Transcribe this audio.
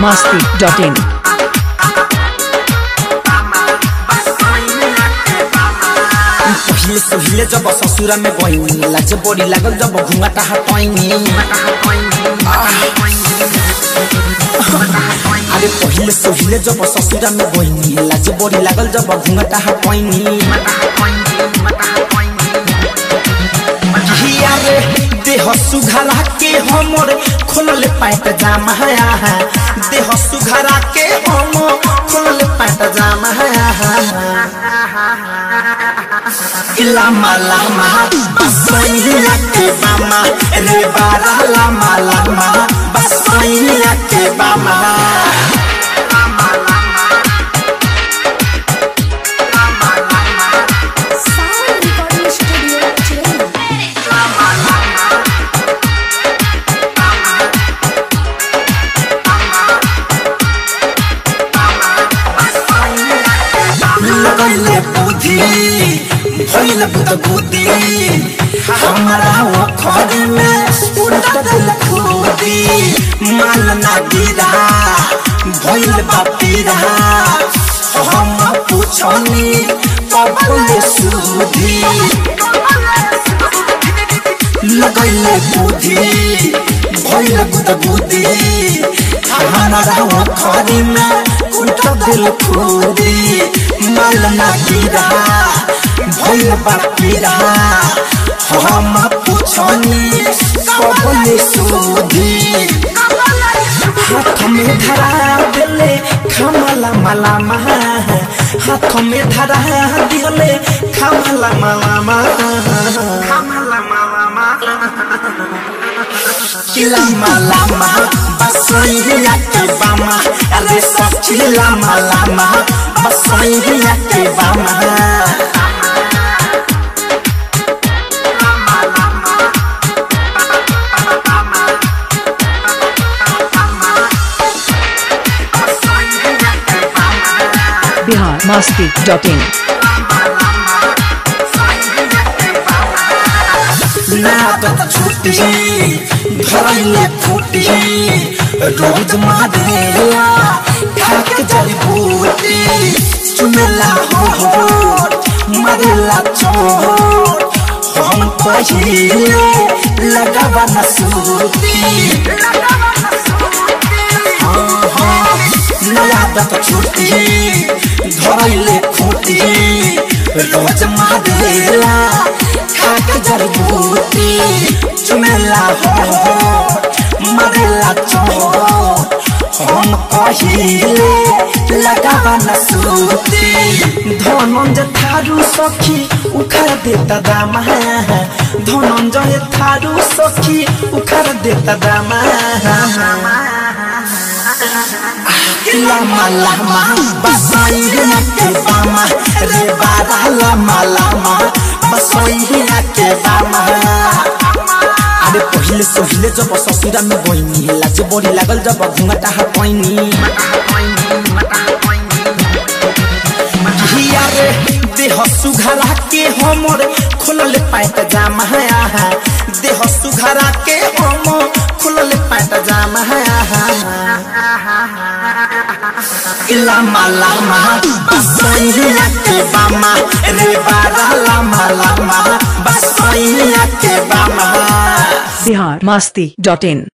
masti.in. पहिले पहिले जब ससुरा में गईनी लाज बड़ी लागल जब घुंघाटा हटैनी अरे पहिले पहिले जब ससुरा में गईनी लाज बड़ी लागल जब घुंघाटा हटैनी हिया रे देह सुघरा के हमर खोलल पैट जाम है देह सुघरा के हम खोलल पैट जाम है लामा लामा बसैया के बामा रे बारा लामा लामा बसैया के बामा Sound Recording Studio Chennai. लगैले बुद्धि भइल बुद बुद्धि हमारा वो खड़ी में उल्टा दिल खुदी माल ना गिरा भइल बापीरा हम पूछनी कबले सुधी लगैले बुद्धि भइल बुद बुद्धि हमारा वो खड़ी में उल्टा दिल खुदी माल ना गिरा भइल बापीरा हम पूछनी कबले सुधी हाथ में धरा दिले खमला मला महा हाथ में धरा दिले खमला मला महा लमा लमा बसैया के बामा अरे सखी लमा लमा बसैया के बामा Bihar masti.in. नादत छुट्टी धरैले फुटी रोज मारेला खाक जल बूटी चुमेला हो हो मरेला चोट हम पहिले लगावा न सूती नादत छुट्टी धरैले फुटी रोज मारेला खाक जल बूटी चुमेला हो मरेला चोट हम कहिले लगावा न सूती धनंजय थारू सखी उखाड़ देता दामा धनंजय थारू सखी उखाड़ देता दामा लामा लामा बसैया के बामा रे बारा लामा लामा बसैया के बामा अरे पहिले सोहिले जब ससुरा में गईनी लाज बड़ी लागल जब घुंघटा हटैनी हिया रे देह सुघरा के हमर खोलल पैट जाम है देह सुघरा के हम खोलल पैट जाम है लामा लामा बसैया के बामा रे बारा लामा लामा बसैया के बामा Bihar masti.in.